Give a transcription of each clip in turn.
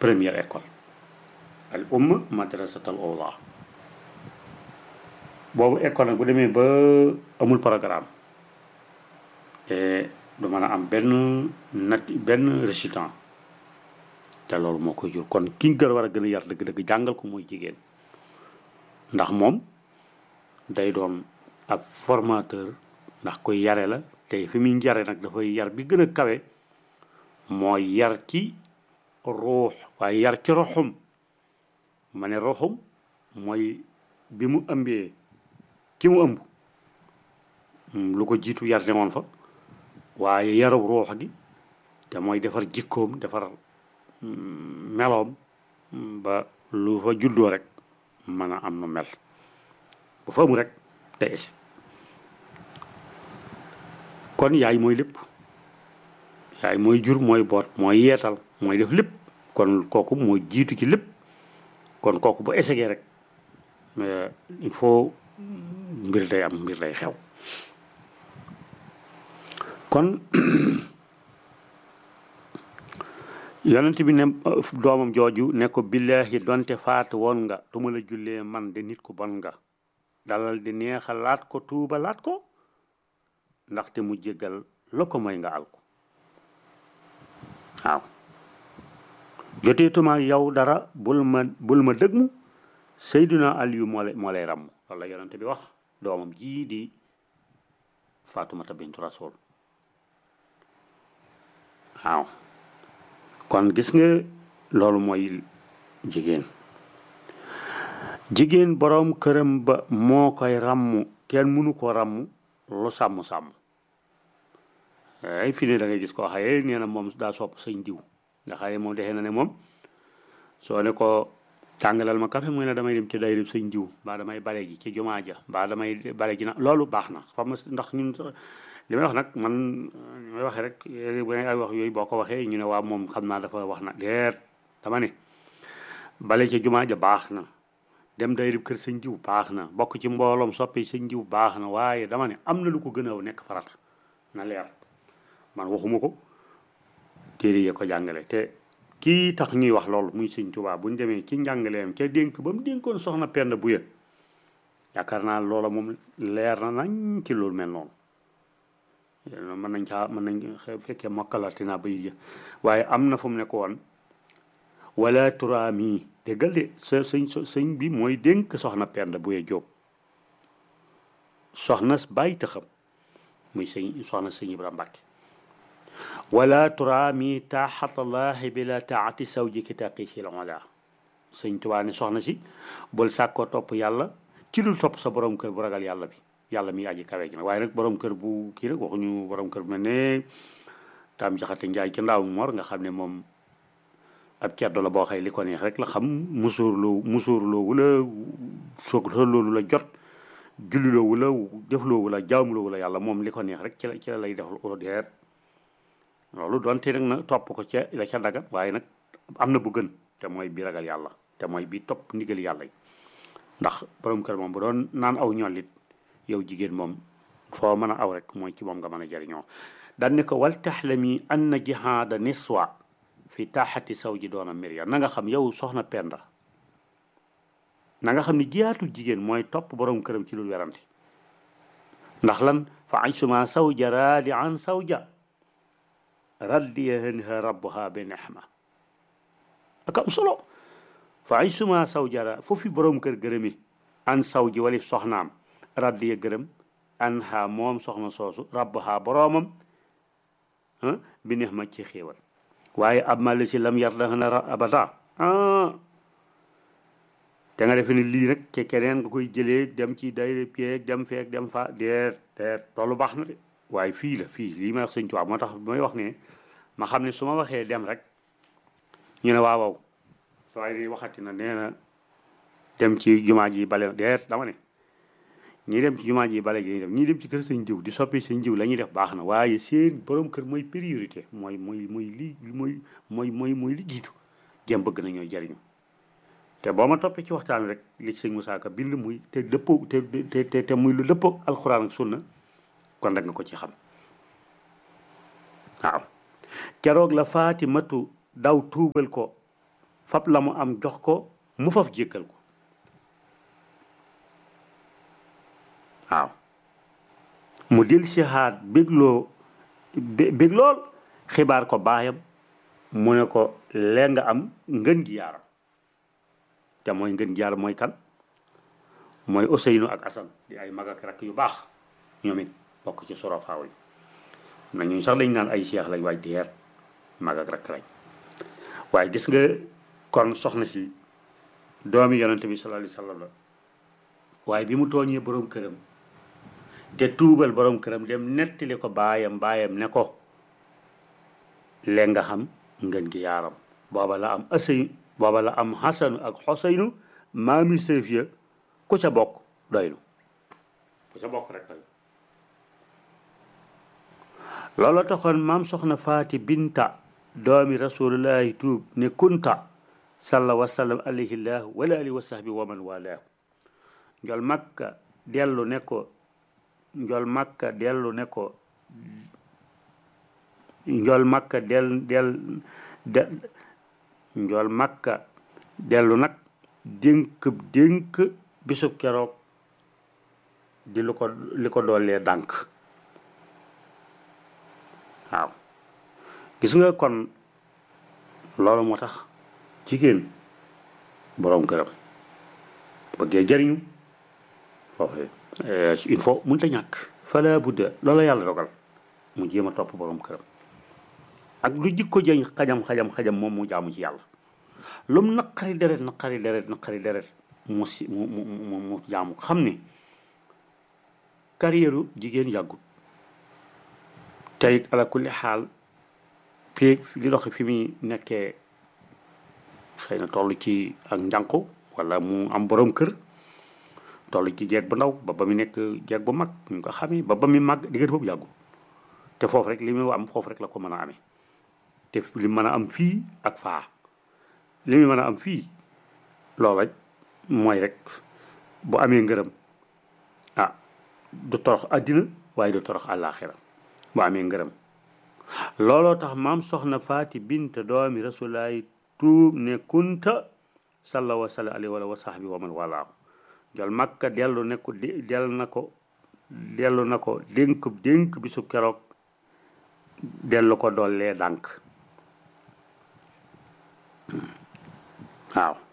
première école al umma madrasatal awla boobu école nag bu demee ba amul programme te du mën a am benn nat benn résultat te loolu moo koy jur kon ki gën a war a gën a yar dëgg-dëgg jàngal ko mooy jigéen ndax moom day doon ab formateur ndax koy yare la tey fi muy yare nag dafay yar bi gën a kawe mooy yar ci ruux waaye yar ci roxum ma ne roxum mooy bi mu ëmbee ki mu ëmb lu ko jiitu yar ne woon fa waaye yarub ruux gi te mooy defar jikkoom defar meloom ba lu fa juddoo rek mën a am nu mel bu fa amu rek day échec kon yaay mooy lépp yaay mooy jur mooy boot mooy yeetal mooy def lépp kon kooku mooy jiitu ci lépp kon kooku bu échecgee rek il faut mbir day am mbir day xew kon yonent bi ne doomam jooju ne ko billaahi donte faatu woon nga tu ma la jullee man de nit ku bon nga dalal di neexalaat ko tuubalaat ko ndaxte mu jéggal la ko mooy nga al ko waaw joteetuma yow dara bul ma bul ma dëgmu Seydina Aliyu moo lay moo lay ràmm loolu la yonent bi wax doomam jii di Faatumata bintu Rasul waaw kon gis nga loolu mooy jigéen jigéen boroom këram ba moo koy ràmm kenn mënu ko ràmm lu sàmm-sàmm ay fi ne da ngay gis koo xaye nee na moom daa sopp sëñ diw nga xaye moom defee na ne moom soo ne ko tàngalal ma café muy ne damay dem ci dayrib sëñ diw mbaa damay bale ji ci jumaa ja mbaa damay bale ji na loolu baax na xam nga ndax ñun li may wax nag man li may waxee rek ay wax yooyu boo ko waxee ñu ne waa moom xam naa dafa wax na deet dama ne bale ci jumaa ja baax na dem dayrib kër sëñ diw baax na bokk ci mbooloom soppi sëñ diw baax na waaye dama ne am na lu ko gën a nekk farata na leer man waxuma ko téere yee ko jàngale te kii tax ñuy wax loolu muy sëñ Tuubaa bu ñu demee ci njàngaleem ca dénk ba mu dénkoon soxna Penda bu yët yaakaar naa loola moom leer na nañ ci loolu mel noonu mën nañ caa mën nañ fekkee mokkalati naa bay waaye am na fu mu nekk woon wala turaami déggal de sa sëñ sëñ bi mooy dénk soxna Penda bu yët Jóob soxna bàyyi taxam muy sëñ soxna sëñ Ibrahima Mbàkke wala turaami taaxatallahi bila taati sawjiki taqi si la wala sëñ Tuubaa ne soxna si bul sàkkoo topp yàlla ci dul topp sa borom kër bu ragal yàlla bi yàlla mi aji kawe ji nag waaye nag borom kër bu kii rek waxuñu borom kër bu mel ne taam jaxate njaay ci ndaaw mor nga xam ne moom ab ceddo la boo xëy li ko neex rek la xam musuurloo musuurloo wula soog loolu la jot julliloo wula defloo wula jaamuloo wula yàlla moom li ko neex rek ci la ci la lay def deet loolu doonte nag na topp ko ca la ca daga waaye nag am na bu gën te mooy bi ragal yàlla te mooy bi topp ndigal yàlla yi ndax borom kër moom bu doon naan aw ñollit yow jigéen moom foo mën a aw rek mooy ci moom nga mën a jariñoo daan ne ko wal taxlami anna jihaada niswa fi taaxati saw ji doona mirya na nga xam yow soxna penda na nga xam ne jiyaatu jigéen mooy topp borom këram ci lu werante ndax lan fa aysuma sawja raadi an sawja raddiyaha rabbuha bi nexma ak am solo fa ay suma saw jara foofu borom kër gërëmi an saw ji wali soxnaam raddiya gërëm an ha moom soxna soosu rabbuha boroomam bi nexma ci xéewal waaye ab ma la si lam yar dana abada te nga defe ne lii rek ci keneen nga koy jëlee dem ci day keeg dem feek dem fa deet deet loolu baax na de waaye fii la fii lii may wax sëñ Tuubaa moo tax may wax ne ma xam ne su ma waxee dem rek ñu ne waaw waaw waaye di waxati na nee na dem ci jumaa ji bale deet dama ne ñii dem ci jumaa ji bale gi dem ñii dem ci kër sëñ jiw di soppi sëñ jiw la ñuy def baax na waaye seen borom kër mooy priorité mooy mooy mooy li mooy mooy mooy mooy li jiitu jëm bëgg na ñooy jariñu te boo ma toppee ci waxtaan rek li ci sëñ Moussa Ka bind muy te dëppoo te te te muy lu dëppoo alxuraan ak sunna kon rek nga ko ci xam waaw keroog la Faatimatu daw tuubal ko fab la mu am jox ko mu faf jékkal ko waaw mu dil si xaat bégloo bég lool xibaar ko baayam mu ne ko lee nga am ngën gi yaaram te mooy ngën gi yaaram mooy kan mooy Ousseynou ak Assane di ay mag ak rakk yu baax ñoom it bokk ci sorofaaw yi na ñu sax lañ naan ay seex lañ waaye deer mag ak rakk lañ waaye gis nga kon soxna si doomi yonente bi sallallahu alayhi wasallam la waaye bi mu tooñee borom këram te tuubal borom këram dem nettali ko baayam baayam ne ko leen nga xam ngën gi yaaram booba la am asey booba la am xasanu ak xoseynu maami sëf ya ku ca bokk doylu ku ca bokk rek doylu loolu taxoon maam soxna faati binta doomi rasulullahi tuub ne kunta salla wasallam alayhi llah wala alihi wa sahbi wa man walaahu njol makka dellu ne ko njol makka dellu ne ko njol makka del del de njol makka dellu nag dénk dénk bisub keroog di lu ko li ko doolee dànk waaw gis nga kon loolu moo tax jigéen boroom këram bëggee jëriñu foofu il faut mënta ñàkk fala budda loola yàlla dogal mu jéem a topp boroom këram ak lu jikko jëñ xajam xajam xajam moom mu jaamu ci yàlla lum naqari deret naqari deret naqari deret mu si mu mu mu mu jaamu xam ne carrière jigéen yàggut teyit ala kulli xaal fii li dox fi muy nekkee xëy na toll ci ak njànku wala mu am borom kër toll ci jeeg bu ndaw ba ba mu nekk jeeg bu mag ñu ko xamee ba ba mu màgg diggante boobu yàggul te foofu rek li muy am foofu rek la ko mën a amee te li mën a am fii ak faa li muy mën a am fii loola mooy rek bu amee ngërëm ah du torox àddina waaye du torox àllaaxira bu amee ngërëm looloo tax maam soxna faati bint doomi rasulaay tuub ne kunta salla wa salla alayhi wa sahbi wa man walaahu jol makka dellu ne ko dellu na ko dellu na ko dénk dénk bisu keroog dellu ko dollee dànk waaw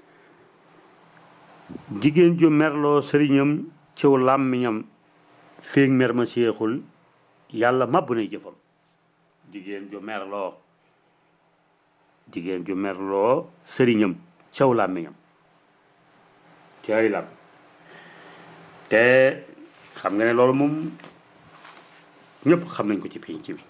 jigéen ju merloo sëriñam ciw làmmiñam féeg mer ma séexul yàlla màbb nay jëfam jigéen ju merloo jigéen ju merloo sëriñam ciw làmmiñam ci ay làmm te xam nga ne loolu moom ñëpp xam nañ ko ci pénc bi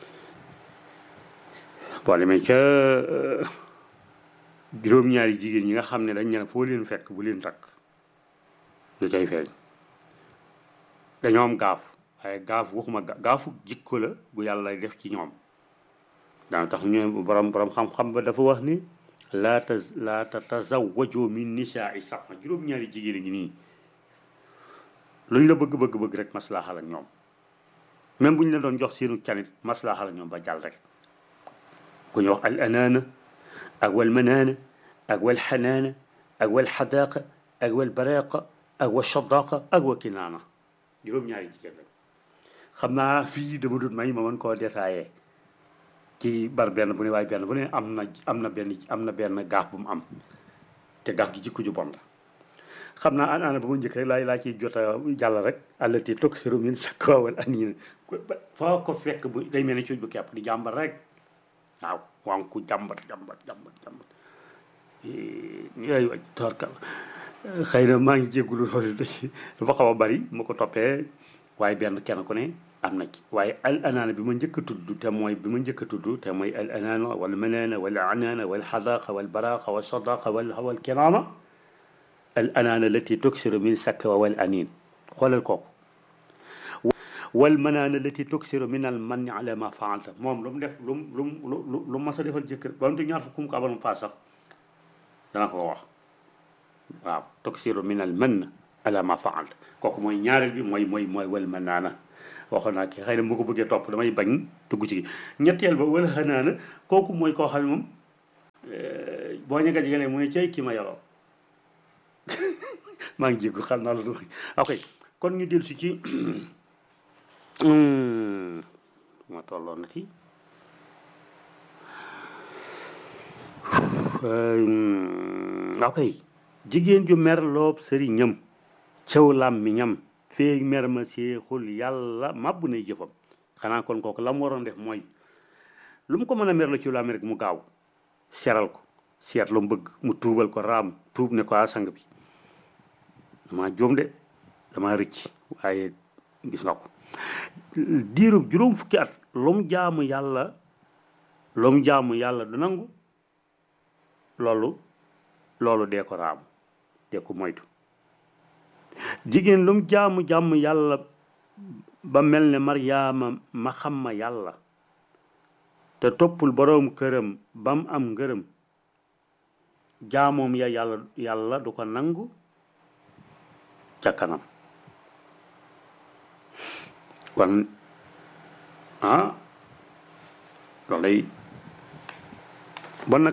boo demee ca juróom-ñaari jigéen ñi nga xam ne dañ ne foo leen fekk bu leen takk lu cay feeñ dañoo am gaaf waaye gaaf waxuma gaafu jikko la bu yàlla def ci ñoom dana tax ñu borom borom xam-xam ba dafa wax ni laa ta laa tatazawwaju min nisaai sax juróom-ñaari jigéen a ngi nii luñ la bëgg bëgg bëgg rek maslaaxal ak ñoom même bu ñu la doon jox seenu canit maslaaxal ak ñoom ba jàll rek ku ñu wax al anaana ak wal manaana ak wal xanaana ak wal xadaaqa ak wal baraaqa ak wa shadaaqa ak wa kinaana juróom-ñaari jigéen rek xam naa fii dama doon may ma mën koo détaillé ci bar benn bu ne waaye benn bu ne am na am na benn am na benn gaaf bu mu am te gaaf gi jikko ju bon la xam naa an ana ba ma njëkk rek laa laa ciy jot a jàll rek allati tuksiru min sakawal aniina foo ko fekk bu day mel ne cuuj bu kepp di jàmbat rek waaw wanku jàmbat jàmbat jàmbat jàmbat yooyu torkal xëy na maa ngi jéggulu loolu dafa xaw a bari ma ko toppee waaye benn kenn ku ne am na ci waaye al anaana bi ma njëkk a tudd te mooy bi ma njëkk a tudd te mooy al anaana wal manaana wal anaana wal xadaaqa wal baraaqa wal sadaaqa wal wal kinaana al anaana lati tuksiru min sakwa wal aniin xoolal kooku wal manaana lati tuksiru min al manni ala ma faalta moom lu mu def lu mu lu mu lu mu mas a defal jëkkër ba mu te ñaar fukkum ko abal mu paas sax dana ko wax waaw tuksiru min al mann ala ma faalta kooku mooy ñaareel bi mooy mooy mooy wal manaana waxoon naa ki xëy na mu ko bëggee topp damay bañ dugg ci ñetteel ba wala xanaana kooku mooy koo xam ne moom boo ñu ko jegelee mu ne cay kii ma yoroo maa ngi jéggu xam naa la du ok kon ñu dellu si ci ma tolloon na ci ok jigéen ju mer loob sëriñam caw làmmiñam feeg mer ma seexul yàlla màbb nay jëfam xanaa kon kooku la mu waroon def mooy lu mu ko mën a mer la ci làmmi rek mu gaaw seral ko seet lu mu bëgg mu tuubal ko raam tuub ne ko a sang bi dama jóom de dama rëcc waaye gis nga ko diirub juróom fukki at lu mu jaamu yàlla lu mu jaamu yàlla du nangu loolu loolu dee ko raam dee ko moytu jigéen lu mu jaamu jaamu yàlla ba mel ne maryaama ma xam ma yàlla te toppul boroom këram ba mu am ngërëm jaamoom ya yàlla yàlla du ko nangu ca kanam kon ah loolu lay bon nag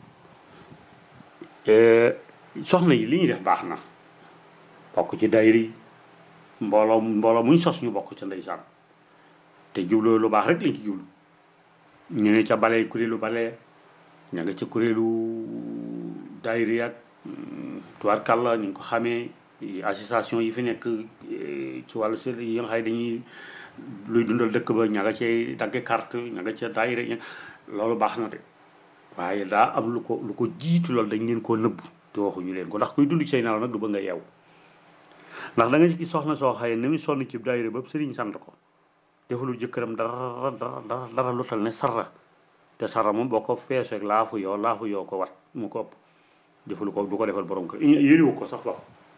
soxna yi li ñuy def baax na bokk ci dayri mbooloo mbooloo muñ sos ñu bokk ca ndeysaan te jubloo lu baax rek lañ ci jublu ñu ne ca bale kuréelu bale ña nga ca kuréelu dayri ak tubaarkàlla ñu ngi ko xamee association yi fi nekk ci wàllu sel yi nga xam dañuy luy dundal dëkk ba ña nga cay dagge carte ña nga ca dayri loolu baax na de waaye daa am lu ko lu ko jiitu loolu dañ leen koo nëbb te waxuñu leen ko ndax kuy dund ci say nelaw nag du bëgg nga yeew ndax da nga ci gis soxna soo xaye ni muy sonn ci daayira ba sëriñ sant ko defalul jëkkëram dara dara dara dara lu tal ne sarra te sarra moom boo ko feeseeg laafu yoo laafu yoo ko wat mu ko ëpp defalu ko du ko defal borom kër yëriwu ko sax wax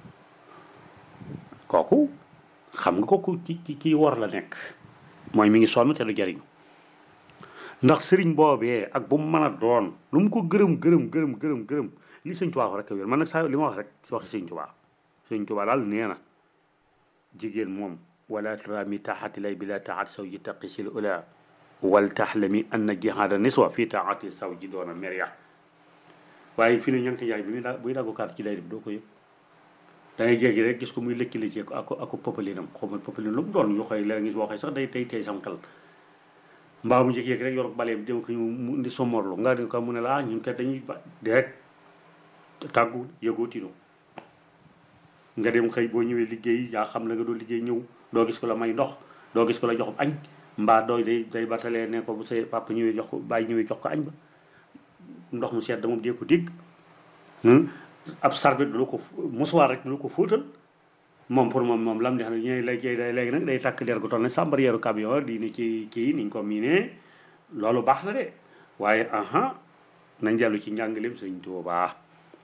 kooku xam nga kooku ci ci ci war la nekk mooy mi ngi sonn te du jariñu ndax sëriñ boobee ak bu mu mën a doon lu mu ko gërëm gërëm gërëm gërëm gërëm li sëñ Tuubaa rek a wér man nag saa li ma wax rek si waxi sëñ Tuubaa sëñ Tuubaa daal nee na jigéen moom wala turami taxati lay bila taxat saw ji taqi sil ula wal taxlami anna jihaada niswa fii taxati saw ji doona merya waaye fi ne ñank yaay bi muy daa buy daggu kaat ci lay def doo ko yëg da ngay jéggi rek gis ko muy lëkkale ci ak ak popalinam xaw ma popalin lu mu doon yu xëy léeg gis boo xëy sax day tey tey sam xel mbaa mu jékki-jékki rek yor baleem dem ko ñu mu indi somorlu nga di ko mu ne la ñun kat dañuy ba direct tàggu yëgoo tino nga dem xëy boo ñëwee liggéey yaa xam la nga doon liggéey ñëw doo gis ko la may ndox doo gis ko la jox añ mbaa dooy day day batalee ne ko bu say papa ñëwee jox ko bàyyi ñëwee jox ko añ ba ndox mu sedd moom dee ko dégg ab sarbet du la ko musuwaar rek du la ko fóotal moom pour moom moom lam di xam ne ñooy léegi léegi nag day takk der gu toll ne sàmbaryeeru camion di ni ci kii niñ ko miinee loolu baax na de waaye aha nañ dellu ci njàngaleem sëñ Tuubaa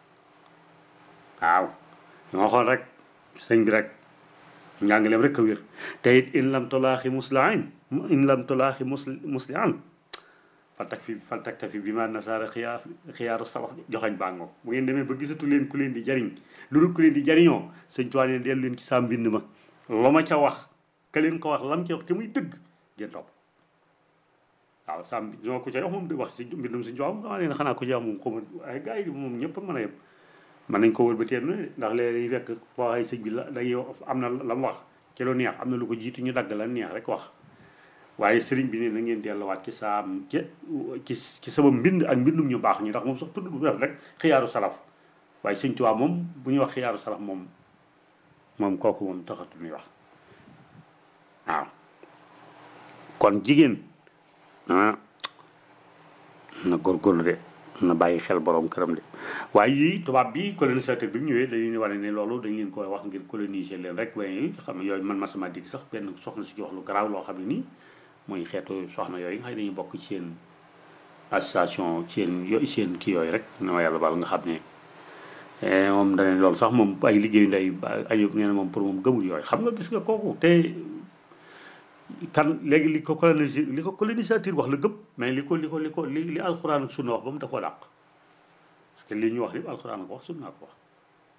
waaw ñoo xool rek sëñ bi rek njàngaleem rek a wér te it in lam tolaaxi musliin in lam tolaaxi musli muslian faltak fi faltak tafi bi ma nasaara xiyaar xiyaaru sabab joxañ bàngoo bu ngeen demee ba gisatu leen ku leen di jariñ lu dul ku leen di jariñoo sëñ Tuubaa ne dellu leen ci saa mbind ma lu ma ca wax ka leen ko wax lam ca wax te muy dëgg ngeen topp waaw saa ñoo ko ca wax moom di wax si mbindum sëñ Tuubaa dama leen xanaa ko ci wax moom xaw ma ay gars yi moom ñëpp mën a yem mën nañ ko wër ba teen ne ndax léeg-léeg fekk foo ay sëñ bi la day am na la mu wax ci lu neex am na lu ko jiitu ñu dagg la neex rek wax waaye sëriñ bi ne na ngeen delluwaat ci saam ci ci ci sama mbind ak mbindum ñu baax ñi ndax moom sax tudd bu def rek xiyaaru salaf waaye sëñ Tuubaa moom bu ñuy wax xiyaaru salaf moom moom kooku moom taxatu muy wax waaw kon jigéen ah na góorgóorlu de na bàyyi xel borom këram de waaye yii tubaab bi colonisateur bi mu ñëwee dañu ne wane ne loolu dañ leen ko wax ngir coloniser leen rek waaye xam ne yooyu man masama dégg sax benn soxna si ci wax lu garaaw loo xam ne nii mooy xeetu soxna yooyu nga xam ne dañuy bokk ci seen association seen yo seen kii yooyu rek na ma yàlla baal nga xam ne moom danañ loolu sax moom ay liggéeyu ndey ayub nee na moom pour moom gëmul yooyu xam nga gis nga kooku te kan léegi li ko coloniser li ko colonisateur wax la gëm mais li ko li ko li ko li li alxuraan ak sunna wax ba mu da koo dàq parce que li ñu wax li alxuraan ko wax sunna ko wax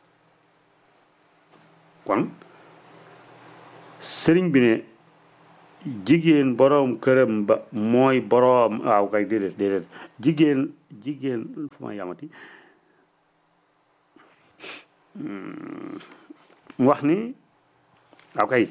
kon sëriñ bi ne jigéen boroom këram ba mooy boroom waaw kay déedéet déedéet jigéen jigéen fu ma yamati mu wax ni waaw kay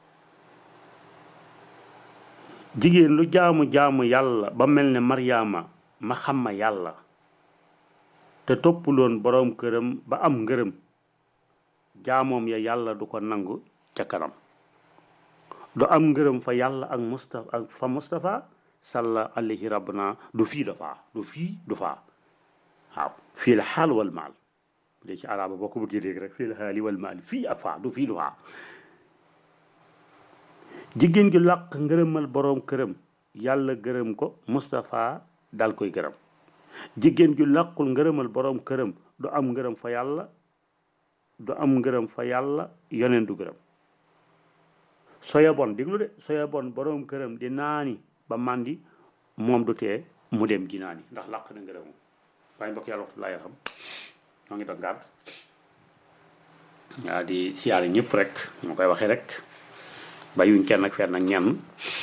jigéen lu jaamu jaamu yàlla ba mel ne Maryaama ma xam ma yàlla te toppuloon boroom këram ba am ngërëm jaamoom ya yàlla du ko nangu ca kanam du am ngërëm fa yàlla ak Mustafa ak fa Mustafa salla alayhi rabbana du fii dafaa du fii du faa waaw fii la xaal wal maal bu dee ci araba boo ko bëggee dégg rek fii la xaali wal maal fii ak faa du fii du faa jigéen gi làq ngërëmal boroom këram yàlla gërëm ko Mustafa dal koy gërëm jigéen ju làqul ngërëmal boroom këram du am ngërëm fa yàlla du am ngërëm fa yàlla yoneen du gërëm soya bon déglu de soya bon boroom këram di naani ba màndi moom du tee mu dem ji naani ndax làq na ngërëm waaye mbokk yàlla waxtu laa yaram noo ngi doon gàtt waa di siyaare ñëpp rek moo koy waxee rek bàyyiwuñ kenn ak fenn ak ñenn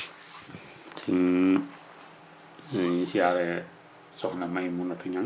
suñ siyaare soxna may munatu ñang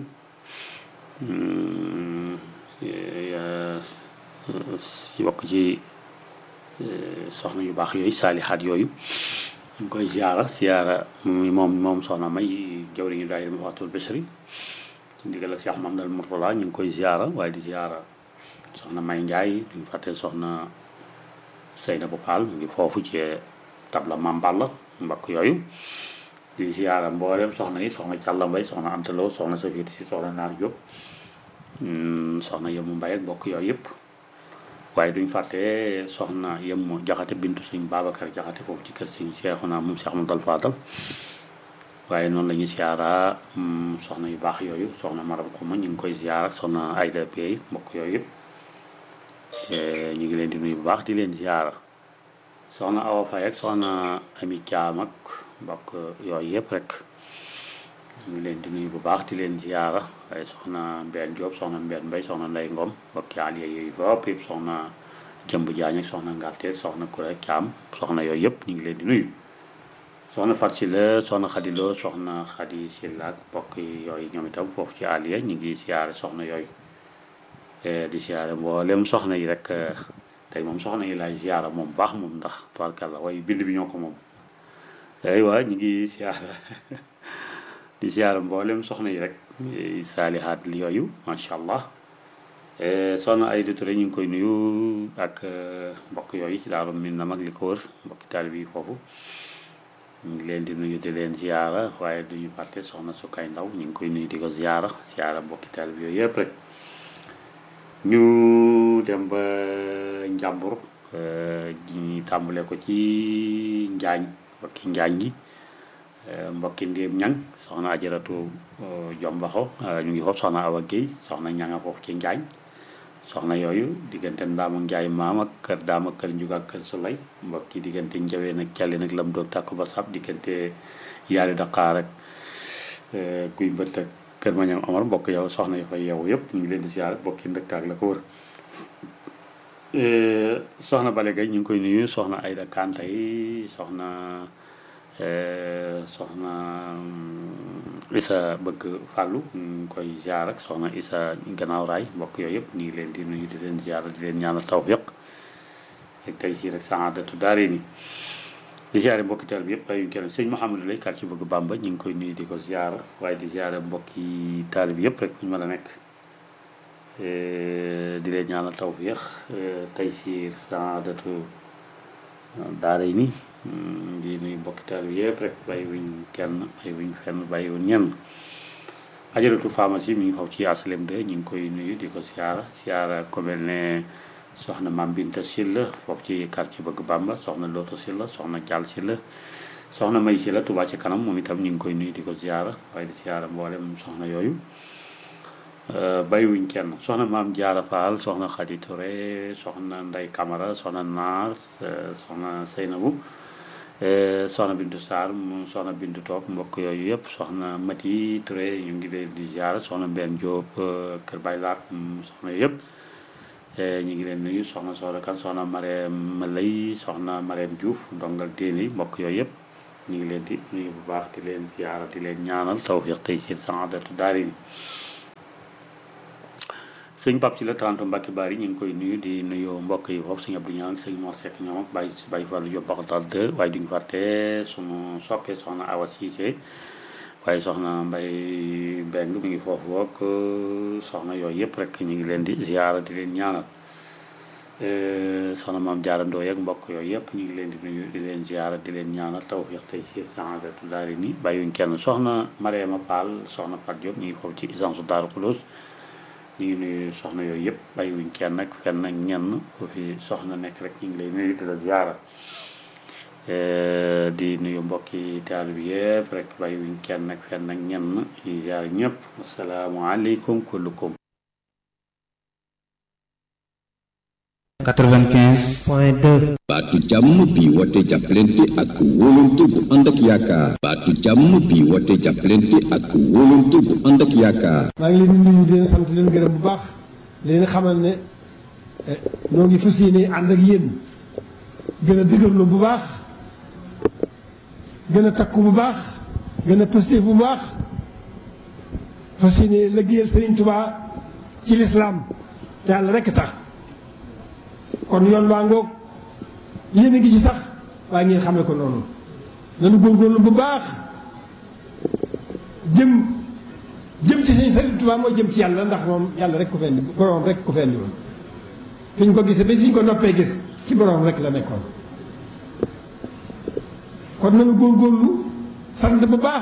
si bokk ci soxna yu baax yooyu saalihaat yooyu ñu ngi koy ziara ziara moom moom soxna may jawriñu daayira Mafaatihul Bichri ci ndigal ak Cheikh Mamadou Mourtala ñu ngi koy ziara waaye di ziara soxna may Njaay duñ fàtte soxna Seyna bu Paal mu ngi foofu ci tabla Mamballa mbakk yooyu di ziara mboolem soxna yi soxna Càlla Mbay soxna Antaloo soxna Safiyatu si soxna Naar Jóob soxna yëmu mbay ak mbokk yooyu yëpp waaye duñ fàtte soxna yëmu jaxate bintu sëñ Babacar jaxate foofu ci kër sëñ Seexuna moom Seex Ahmadul Faadal waaye noonu la ñuy ziara soxna yu baax yooyu soxna Maram Xuma ñu ngi koy ziara soxna Ayda Bey mbokk yooyu yëpp ñu ngi leen di nuyu bu baax di leen ziara soxna Awa Faye ak soxna Ami Caam ak mbokk yooyu yëpp rek ñu ngi leen di nuyu bu baax di leen ziara waaye soxna Mbène Diop soxna Mbène Mbaye soxna Ndey Ngom mbokki aliya yooyu bopp yëpp soxna Jëmb Jaañ ak soxna Ngarteeg soxna Kure Caam soxna yooyu yëpp ñu ngi leen di nuyu soxna Fat Sila soxna Xadiloo soxna Xadi Sila ak mbokk yooyu ñoom itam foofu ci aliya ñu ngi ziara soxna yooyu di ziara mboolem soxna yi rek tey moom soxna yi laay ziara moom baax moom ndax tubaarkàlla waaye bind bi ñoo ko moom tey waa ñu ngi ziara di ziara mboolem soxna yi rek saalihaat li yooyu macha allah soxna Ayda Touré ñu ngi koy nuyu ak mbokk yooyu ci daaru min na mag li ko wër mbokki taalibe yi foofu ñu ngi leen di nuyu di leen ziara waaye duñu fàtte soxna Sukay Ndaw ñu ngi koy nuyu di ko ziara ziara mbokki taalibe yooyu yëpp rek ñu dem ba njàmbur ñu tàmbale ko ci njaañ mbokki njaañ gi mbokki ndéem ñang soxna ajaratu jombaxo ñu ngi foofu soxna awa géy soxna ñanga foofu ci njaañ soxna yooyu diggante ndaama njaay maam ak kër daam ak kër njug ak kër sulay mbokki diggante njaween ak càlli nag lam doog tàkk ba sab diggante yaari daqaar ak kuy mbët ak kër mañam amar mbokk yow soxna yi fay yow yëpp ñu ngi leen di siyaare mbokki ndëktaak la ko wër soxna Bale Gaye ñu ngi koy nuyu soxna Ayda Kanta yi soxna soxna Isa bëgg fàllu ñu ngi koy ziar ak soxna Isa gannaaw raay mbokk yooyu yëpp ñu ngi leen di nuyu di leen ziar di leen ñaanal tawfiq ak tey si rek saadatu daare ni di ziare mbokki teel bi yëpp bàyyi kenn sëñ Mouhamadou lay quartier bëgg Bamba ñu ngi koy nuyu di ko ziar waaye di ziare mbokki taal bi yëpp rek fu ñu mën a nekk di leen ñaanal tawfiq tey si saadatu daare ni di nuyu mbokki taal bi yëpp rek bàyyi wuñ kenn bàyyi wuñ fenn bàyyi wuñ ñenn ajaratu pharmacie mi ngi faw ci asalem de ñu ngi koy nuyu di ko siyaara siyaara ko mel ne soxna Mam Binta Silla foofu ci quartier bëgg Bamba soxna Loto Silla soxna Jaal Silla soxna May Silla Touba ci kanam moom itam ñu ngi koy nuyu di ko siyaara waaye di siyaara mboolem soxna yooyu bàyyiwuñ kenn soxna maam Jaara Faal soxna Xadi Touré soxna Ndey Camara soxna Naar soxna Seynabu soxna Bintu Sarr mu soxna Bintu Toog mbokk yooyu yëpp soxna Mati Touré ñu ngi leen di ziara soxna Mbène Diop Kër Baylaat soxna yëpp ñu ngi leen nuyu soxna Soxna Kan soxna Marème Lay soxna Marème Diouf ndongal téene mbokk yooyu yëpp ñu ngi leen di nuyu bu baax di leen ziyaara di leen ñaanal tawfiq tey seen saadatu daarini sëñ Pape si la 30 Mbacke Bari ñu ngi koy nuyu di nuyu mbokk yi foofu sëñ Abdou Niang ak sëñ Mor Seck ñoom ak Baye Baye Fallou Diop Baxatal 2 waaye duñu fàtte sunu soppee soxna Awa Cissé waaye soxna Mbay Mbeng mi ngi foofu wook soxna yooyu yëpp rek ñu ngi leen di ziyaara di leen ñaanal soxna maam jaarandoo yeeg mbokk yooyu yëpp ñu ngi leen di nuyu di leen ziyaara di leen ñaanal tawfiq tey si saadatu daarini bàyyiwuñ kenn soxna Mariama Fall soxna Fat Diop ñu ngi foofu ci agence Daaru Xuloos ñu ngi nuyu soxna yooyu yëpp bàyyiwuñ kenn ak fenn ak ñenn ku fi soxna nekk rek ñu ngi lay nuyu di la ziyaara di nuyu mbokki taal bi yëpp rek bàyyiwuñ kenn ak fenn ak ñenn yi ziyaara ñëpp asalaamaaleykum kullukum 95 point 2 baatu jàmm bi woote jàppalante ak wóolante bu ànd ak yaakaar baatu jàmm bi woote jàppalante ak wóolante bu ànd ak yaakaar maa ngi leen di nuyu di leen sant leen gërëm bu baax leen xamal ne noo ngi fas yéene ànd ak yéen gën a dëgërlu bu baax gën a takku bu baax gën a positif bu baax fas yéene liggéeyal Sëriñ Tuubaa ci lislaam te yàlla rekk tax kon yoon waa ngoog yéen a ngi ci sax waaye ngeen xamee ko noonu nanu góorgóorlu bu baax jëm jëm ci sëñ Sëriñ Tuubaa mooy jëm ci yàlla ndax moom yàlla rek ko fendi boroom rek ko fendi woon fi ñu ko gisee ba fi ñu ko noppee gis ci boroom rek la nekkoon kon nanu góorgóorlu sant bu baax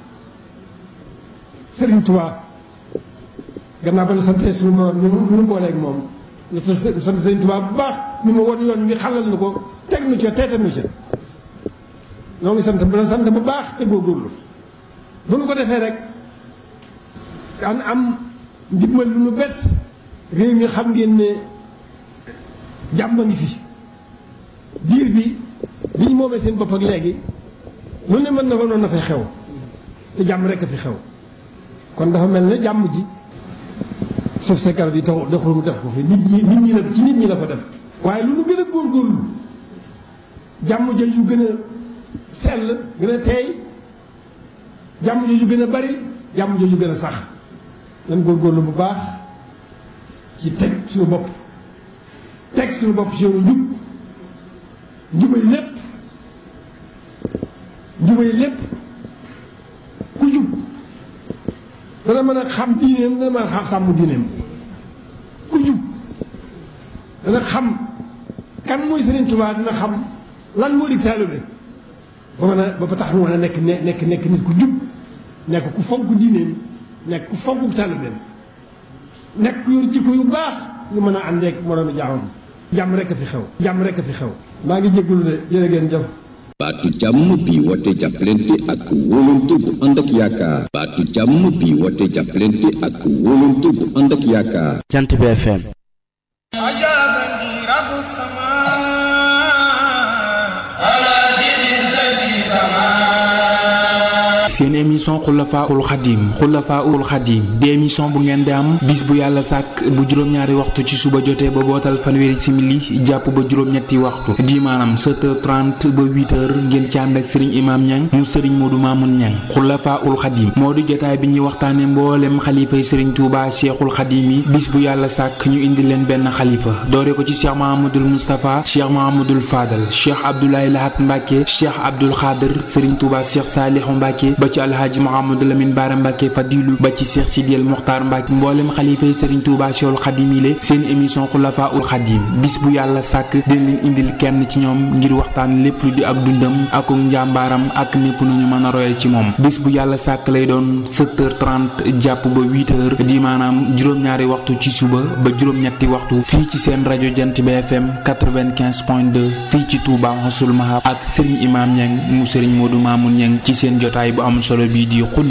Sëriñ Tuubaa gannaaw ba nu santee suñu borom nu nu booleeg moom lu sant Sëriñ Tuubaa bu baax nu ma won yoon wi xalal nu ko teg nu ca teetal nu ca noo ngi sant bu sant bu baax te góorgóorlu bu nu ko defee rek daan am ndimbal lu nu bett réew mi xam ngeen ne jàmm a ngi fi diir bi bi ñu moomee seen bopp ak léegi lu ne mën na fa noonu na fay xew te jàmm rek a fi xew kon dafa mel ne jàmm ji suuf sa garab yi tax doxul mu def ko fi nit ñi nit ñi la ci nit ñi la ko def waaye lu nu gën a góorgóorlu jàmm ja yu gën a sell gën a teey jàmm ja yu gën a bari jàmm ja yu gën a sax nan góorgóorlu bu baax ci teg suñu bopp teg suñu bopp ci yoonu njub njubay lépp njubay lépp ku jub dana mën a xam diineem dana mën a xam sàmm diineem ku jub dana xam kan mooy Sëriñ Tuubaa dina xam lan moo di taalibe ba mën a ba tax mu mën a nekk nekk nekk nit ku jub nekk ku fonk diineem nekk ku fonk taalibeem nekk ku yor jikko yu baax ñu mën a àndeek moroomi jaamam jàmm rekk a fi xew jàmm rekk a fi xew maa ngi jégalu de jërë ngeen jëf baatu jàmm bi woote jàppalante ak wóolante bu ànd ak yaakaar baatu jàmm bi woote jàppalante ak wóolante bu ànd ak yaakaar jant bi FM seen émission xulafaul xadim xulafaul xadim di émission bu ngeen di am bis bu yàlla sàkk bu juróom-ñaari waxtu ci suba jotee ba bootal fanweeri simili jàpp ba juróom-ñetti waxtu di maanaam 7h30 ba 8h ngeen ci ànd ak sëriñ imaam ñang mu sëriñ moodu maamun ñang xulafaul xadim moo di jotaay bi ñuy waxtaane mboolem xalifay sëriñ tuuba cheikhul xadim yi bis bu yàlla sàkk ñu indi leen benn xalifa doore ko ci cheikh mahamadul moustapha cheikh mahamadul fadal cheikh abdoulaye lahat mbàkke cheikh abdul xaadir sëriñ tuuba cheikh saalihu mbàkke ba ci alhaaji Mouhamadou Lamine Bara Mbacke Fadilu ba ci Cheikh Sidiel Mokhtar Mbacke mboolem xalifa yi Serigne Touba Cheikhul Khadim yi seen émission Xulafa ul Khadim bis bu yàlla sàkk dina leen indil kenn ci ñoom ngir waxtaan lépp lu di ak dundam ak njàmbaaram ak népp nu ñu mën a royal ci moom bis bu yàlla sàkk lay doon 7h30 jàpp ba 8h di maanaam juróom-ñaari waxtu ci suba ba juróom-ñetti waxtu fii ci seen rajo Jant bi FM 95.2 fii ci Touba Xasul Mahab ak Serigne Imam Niang mu Serigne Modou Mamoun Niang ci seen jotaay bu am solo bii di xul